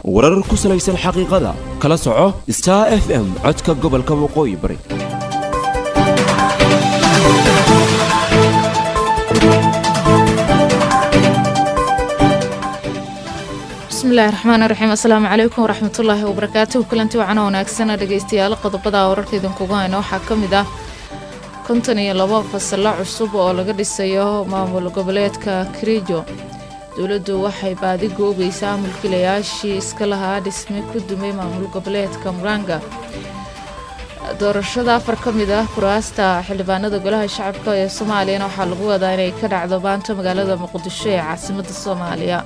warar ku salaysan xaqiiqada kala soco star f m codka gobolka waqooyi bari bismillahi raxmaani raxiim assalaamu calaykum waraxmatullaahi wabarakaatuhu kulanti wacan wanaagsana dhegeystayaal qodobada wararka idinkugu hayno waxaa ka mid ah konton iyo labo fasalo cusub oo laga dhisayo maamul goboleedka kirijo dowladdu waxay baadi goobaysaa mulkiilayaashii iska lahaa dhisme ku dumay maamul goboleedka muranga doorashada afar ka mid ah kuraasta xildhibaanada golaha shacabka ee soomaaliyana waxaa lagu wadaa inay ka dhacdo maanta magaalada muqdisho ee caasimadda soomaaliya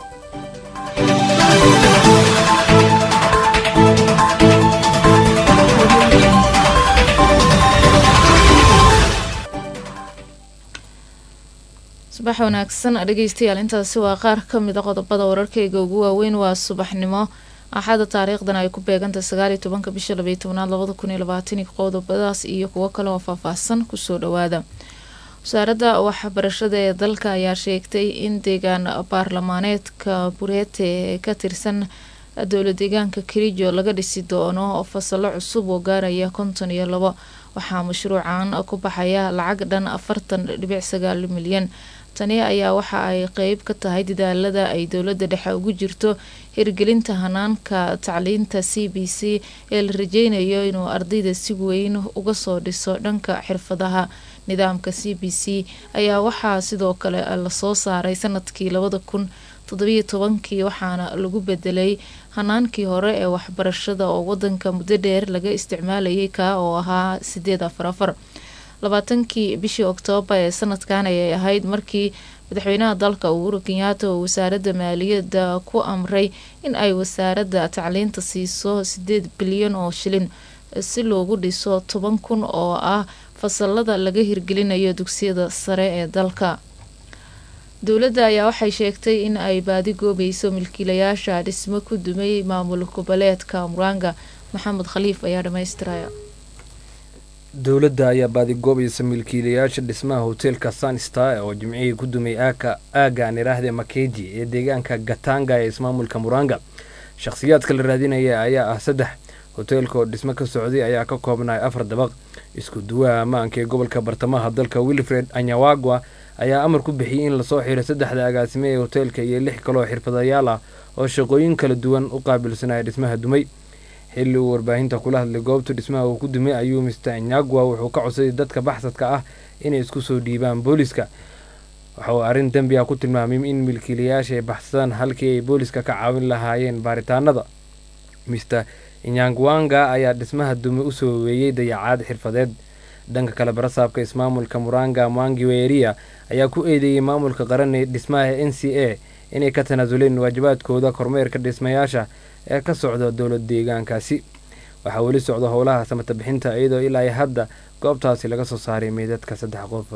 subax wanaagsan dhegeystayaal intaasi waa qaar ka mid a qodobada wararkeyga ugu waaweyn waa subaxnimo axada taariikhdan ay ku beegantay sagaaliyo tobanka bisha labaiyo tobnaad labada kun iyo labaatani qodobadaas iyo kuwo kale oo faahfaahsan kusoo dhawaada wasaaradda waxbarashada ee dalka ayaa sheegtay in deegaan baarlamaaneedka bureete ee ka tirsan dowla deegaanka kirijo laga dhisi doono fasalo cusub oo gaaraya konton iyo labo waxaa mashruucan ku baxaya lacag dhan afartan dhibic sagaal milyan tani ayaa waxa ay qeyb ka tahay dadaalada ay dowladda dhexe ugu jirto hirgelinta hanaanka tacliinta c b c ee la rajeynayo inuu ardayda si weyn uga soo dhiso dhanka xirfadaha nidaamka c b c ayaa waxaa sidoo kale lasoo saaray sanadkii labada kun toddobiyo tobankii waxaana lagu bedelay hanaankii hore ee waxbarashada oo wadanka muddo dheer laga isticmaalayay kaa oo ahaa sideed afar afar labaatankii bishii oktoobar ee sanadkan ayay ahayd markii madaxweynaha dalka uhuru kenyaata oo wasaaradda maaliyadda ku amray in ay wasaaradda tacliinta siiso sideed bilyan oo shilin si loogu dhiso toban kun oo ah fasalada laga hirgelinayo dugsiyada sare ee dalka dowladda ayaa waxay sheegtay in ay baadi goobayso milkiilayaasha dhismo ku dumay maamul goboleedka muranga maxamed khaliif ayaa dhamaystiraya dowladda ayaa baadigoobaysa milkiilayaasha dhismaha hoteelka sunstar oo jimcihii ku dumay aaka aaga aan iraahde makeji ee deegaanka gatanga ee ismaamulka muranga shakhsiyaadka la raadinaya ayaa ah saddex hoteelka oo dhismo ka socday ayaa ka koobnay afar dabaq isku duwaha ammaanka ee gobolka bartamaha dalka wilfred anyawagwa ayaa amar ku bixiyey in lasoo xiro saddexda agaasime ee hoteelka iyo lix kaloo xirfadayaal ah oo shaqooyin kala duwan u qaabilsanaya dhismaha dumay xilli uu warbaahinta kula hadlay goobta dhismaha uu ku dumay ayuu mister nyagwa wuxuu ka codsaday dadka baxsadka ah inay isku soo dhiibaan booliska waxa uu arrin dembi ah ku tilmaamay in milkiilayaasha ay baxsadaan halkii ay booliska ka caawin lahaayeen baaritaanada mister inyangwanga ayaa dhismaha dume usoo weeyey dayacaad xirfadeed dhanka kale barasaabka ismaamulka muranga mwangi weeria ayaa ku eedeeyey maamulka qaran ee dhismaha n c a inay ka tanaasuleen waajibaadkooda kormeerka dhismayaasha ee ka socda dowlad deegaankaasi waxaa weli socda howlaha samata bixinta iyadoo ilaa hadda goobtaasi laga soo saaray meydadka saddex qof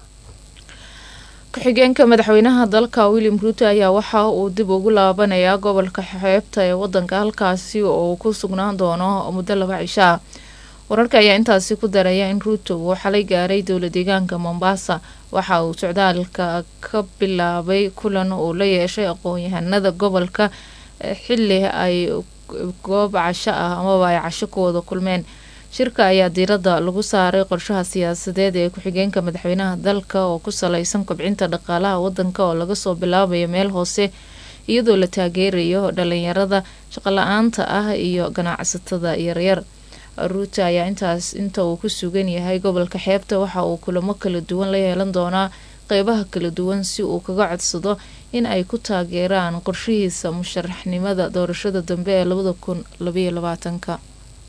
ku-xigeenka madaxweynaha dalka william ruuto ayaa waxa uu dib ugu laabanayaa gobolka xeebta ee wadanka halkaasi oo ku sugnaan doono muddo laba cisho ah wararka ayaa intaasi ku daraya in ruuto uu xalay gaaray dowla deegaanka mombasa waxa uu socdaalka ka bilaabay kulan uu la yeeshay aqoon-yahanada gobolka xili ay goob casho ah amaba ay casho ku wada kulmeen shirka ayaa diiradda lagu saaray qorshaha siyaasadeed ee ku-xigeenka madaxweynaha dalka oo ku saleysan kobcinta dhaqaalaha wadanka oo laga soo bilaabayo meel hoose iyadoo la taageerayo dhalinyarada shaqola-aanta ah iyo ganacsatada yaryar ruuta ayaa intaas inta uu ku sugan yahay gobolka xeebta waxa uu kulamo kala duwan la yeelan doonaa qeybaha kala duwan si uu kaga codsado in ay ku taageeraan qorshihiisa musharaxnimada doorashada dambe ee labada kun labayo labaatanka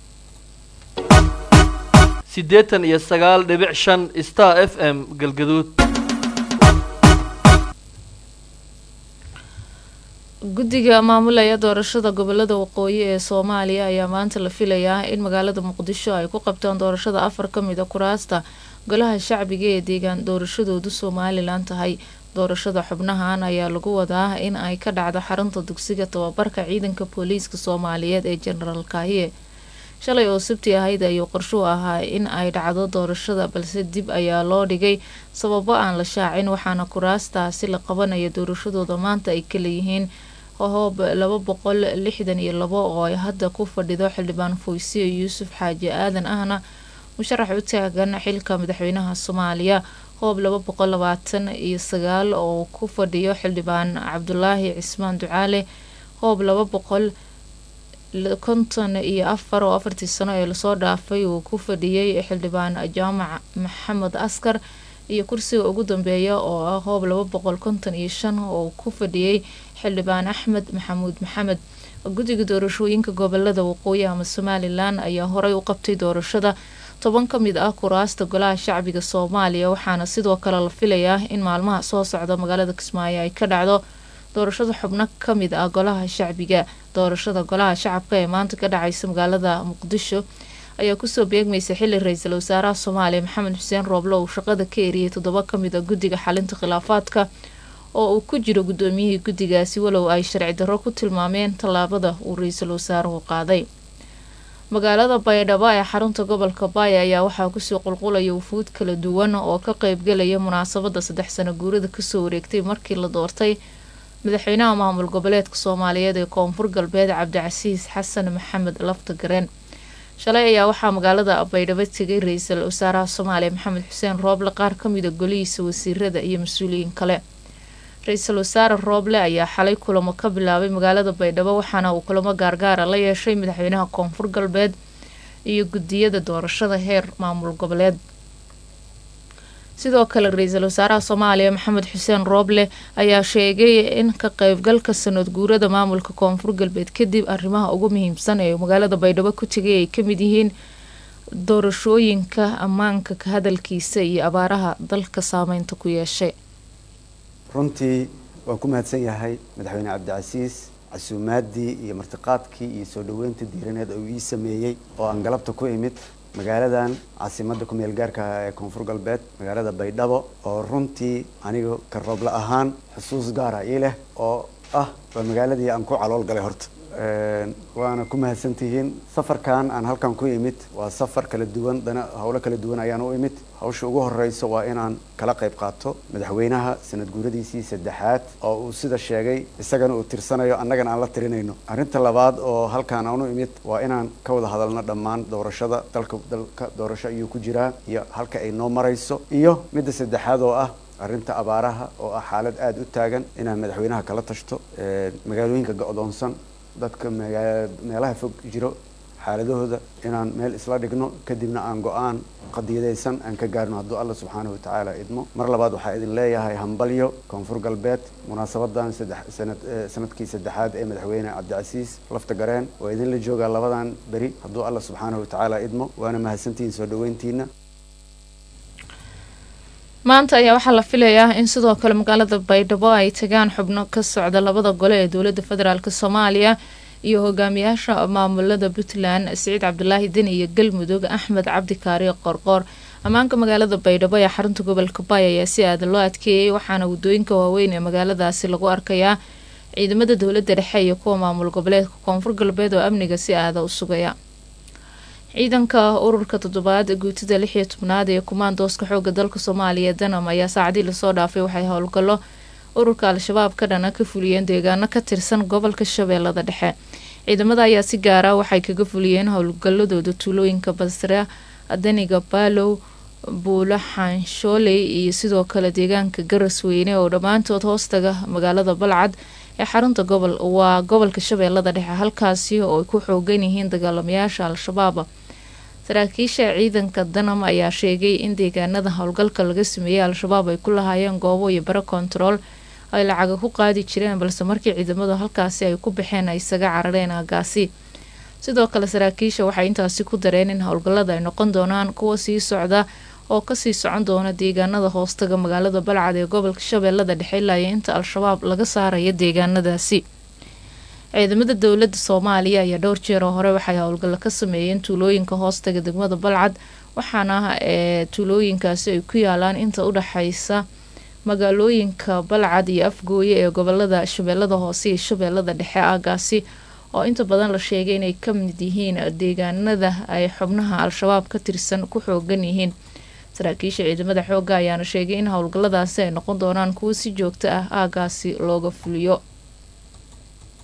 siddeetan iyo sagaal dhibic shan star f m galgaduud guddiga maamulaya doorashada gobolada waqooyi ee soomaaliya ayaa maanta la filayaa in magaalada muqdisho ay ku qabtaan doorashada afar ka mid a kuraasta golaha shacbiga ee deegaan doorashadoodu somalilan tahay doorashada xubnahan ayaa lagu wadaa in ay ka dhacdo xarunta dugsiga tababarka ciidanka booliiska soomaaliyeed ee jenaraal kaahiye shalay oo sabti ahayd ayuu qorshuu ahaa in ay dhacdo doorashada balse dib ayaa loo dhigay sababo aan la shaacin waxaana kuraastaasi la qabanaya doorashadooda maanta ay kaleeyihiin hoob laba boqol lixdan iyo labo oo ay hadda ku fadhido xildhibaan foysiya yuusuf xaaji aadan ahna musharax u taagan xilka madaxweynaha soomaaliya hoob laba boqol labaatan iyo sagaal oo ku fadhiyo xildhibaan cabdulaahi cismaan ducaale hoob laba boqol konton iyo afar oo afartii sano ee lasoo dhaafay uu ku fadhiyey xildhibaan jaamac maxamed askar iyo kursiga ugu dambeeya oo ah hoob laba boqol konton iyo shan oo ku fadhiyey xildhibaan axmed maxamuud maxamed guddiga doorashooyinka gobolada waqooyi ama somalilan ayaa horey u qabtay doorashada toban ka mid ah kuraasta golaha shacbiga soomaaliya waxaana sidoo kale la filayaa in maalmaha soo socda magaalada kismaayo ay ka dhacdo doorashada xubno ka mid ah golaha shacbiga doorashada golaha shacabka ee maanta ka dhacaysa magaalada muqdisho ayaa kusoo beegmaysa xili ra-iisul wasaaraha soomaaliya maxamed xuseen rooble uu shaqada ka eriyay toddoba ka mid a guddiga xalinta khilaafaadka oo uu ku jiro guddoomiyihii guddigaasi walow ay sharci darro ku tilmaameen tallaabada uu ra-iisul wasaaruhu qaaday magaalada baydhabo ee xarunta gobolka baaya ayaa waxaa kusoo qulqulaya wufuud kala duwan oo ka qeybgalaya munaasabada saddex sano guurada kasoo wareegtay markii la doortay madaxweynaha maamul goboleedka soomaaliyeed ee koonfur galbeed cabdicasiis xasan maxamed lafta gareen shalay ayaa waxaa magaalada baydhabo tegay ra-iisul wasaaraha soomaaliya maxamed xuseen rooble qaar kamida golihiisa wasiirada iyo mas-uuliyiin kale ra-iisul wasaare rooble ayaa xalay kulamo ka bilaabay magaalada baydhabo waxaana uu kulamo gaargaara la yeeshay madaxweynaha koonfur galbeed iyo gudiyada doorashada heer maamul goboleed sidoo kale ra-iisul wasaaraha soomaaliya maxamed xuseen rooble ayaa sheegay in ka qeybgalka sanad guurada maamulka koonfur galbeed kadib arrimaha ugu muhiimsan ee magaalada baydhabo ku tegay ay kamid yihiin doorashooyinka ammaanka ka hadalkiisa iyo abaaraha dalka saameynta ku yeeshay runtii waan ku mahadsan yahay madaxweyne cabdicasiis casuumaadii iyo martiqaadkii iyo soo dhaweynta diiraneed uu ii sameeyey oo aan galabta ku imid magaaladan caasimadda ku-meel gaarka ah ee koonfur galbeed magaalada baydhabo oo runtii aniga ka roobla ahaan xusuus gaara ii leh oo ah waa magaaladii aan ku calool galay horta waana ku mahadsantihiin safarkan aan halkan ku imid waa safar kala duwan dana howlo kala duwan ayaan u imid hawsha ugu horeyso waa inaan kala qayb qaato madaxweynaha sanad guuradiisii saddexaad oo uu sida sheegay isagana uu tirsanayo annagana aan la tirinayno arrinta labaad oo halkan aan u imid waa inaan ka wada hadalno dhammaan doorashada dalka dalka doorasho ayuu ku jiraa iyo halka ay noo marayso iyo midda saddexaad oo ah arrinta abaaraha oo ah xaalad aada u taagan inaan madaxweynaha kala tashto magaalooyinka go-doonsan dadka meelaha fog jiro xaaladahooda inaan meel isla dhigno kadibna aan go-aan qadiyadaysan aan ka gaarno hadduu alla subxaanahu watacaala idmo mar labaad waxaa idin leeyahay hambalyo koonfur galbeed munaasabadan sanadkii saddexaad ee madaxweyne cabdicasiis lafta gareen waa idinla joogaa labadan beri hadduu alla subxaanahu watacaala idmo waana mahadsantihiin soo dhaweyntiina maanta ayaa waxaa la filayaa in sidoo kale magaalada baydhabo ay tagaan xubno ka socda labada gole ee dowladda federaalk soomaaliya iyo hogaamiyaasha maamulada puntland siciid cabdulaahi deni iyo galmudug axmed cabdi kaariyo qorqoor ammaanka magaalada baydhabo ee xarunta gobolka baay ayaa si aada loo adkeeyey waxaana wadooyinka waaweyn ee magaaladaasi lagu arkayaa ciidamada dowladda dhexe iyo kuwa maamul goboleedka koonfur galbeed oo amniga si aada u sugaya ciidanka ururka toddobaad guutada lix iyo tobnaad ee kumaandooska xooga dalka soomaaliya danam ayaa saacadii lasoo dhaafay waxay howlgallo ururka al-shabaab ka dhana ka fuliyeen deegaano ka tirsan gobolka shabeellada dhexe ciidamada ayaa si gaara waxay kaga fuliyeen howlgaladooda tuulooyinka basra daniga baalow buulo xanshooley iyo sidoo kale deegaanka garasweyne oo dhammaantood hoostaga magaalada balcad ee xarunta gobol waa gobolka shabeellada dhexe halkaasi oo ay ku xoogan yihiin dagaalamayaasha al-shabaab saraakiisha ciidanka danam ayaa sheegay in deegaanada howlgalka laga sameeyey al-shabaab ay ku lahaayeen goobo iyo baro kontarool ay lacaga ku qaadi jireen balse markii ciidamadu halkaasi ay ku baxeen ay isaga carareen aagaasi sidoo kale saraakiisha waxay intaasi ku dareen in howlgallada ay noqon doonaan kuwa sii socda oo kasii socon doona deegaanada hoostaga magaalada balcad ee gobolka shabeellada dhexe ilaa iyo inta al-shabaab laga saaraya deegaanadaasi ciidamada dowladda soomaaliya ayaa dhowr jeer oo hore waxay howlgallo ka sameeyeen tuulooyinka hoostaga degmada balcad waxaana ee tuulooyinkaasi ay ku yaalaan inta u dhexaysa magaalooyinka balcad iyo afgooye ee gobolada shabeellada hoose iyo shabeellada dhexe aagaasi oo inta badan la sheegay inay ka mid yihiin deegaanada ay xubnaha al-shabaab ka tirsan ku xoogan yihiin saraakiisha ciidamada xoogga ayaana sheegay in howlgalladaasi ay noqon doonaan kuwo si joogto ah aagaasi looga fuliyo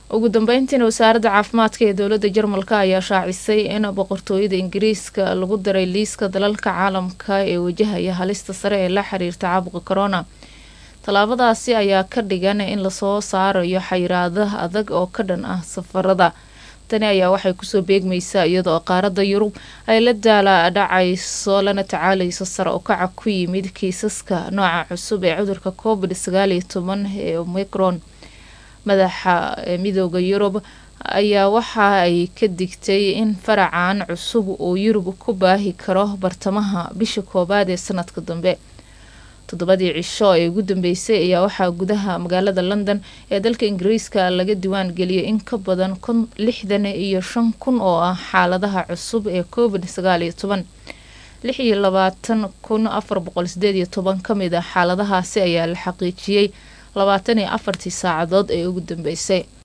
ugu dambeyntiina wasaaradda caafimaadka ee dowladda jarmalka ayaa shaacisay in boqortooyada ingiriiska lagu daray liiska dalalka caalamka ee wajahaya halista sare ee la xiriirta caabuqa corona tallaabadaasi ayaa ka dhigan in lasoo saarayo xayiraadaha adag oo ka dhan ah safarada tani ayaa waxay kusoo beegmaysaa iyadoo qaaradda yurub ay la daala dhacayso lana tacaalayso sare u kaca ku yimid kiisaska nooca cusub ee cudurka covid sagaal iyo toban ee omicron madaxa midooda yurub ayaa waxa ay ka digtay in faracan cusub uu yurub ku baahi karo bartamaha bisha koowaad ee sanadka dambe toddobadii cisho ee ugu dambeysay ayaa waxaa gudaha magaalada london ee dalka ingiriiska laga diwaan geliyay in ka badan kun lixdan iyo shan kun oo ah xaaladaha cusub ee covid sagaal iyo toban lix iyo labaatan kun afar boqol sideed iyo toban ka mid ah xaaladahaasi ayaa la xaqiijiyey labaatan iyo afartii saacadood ee ugu dambeysay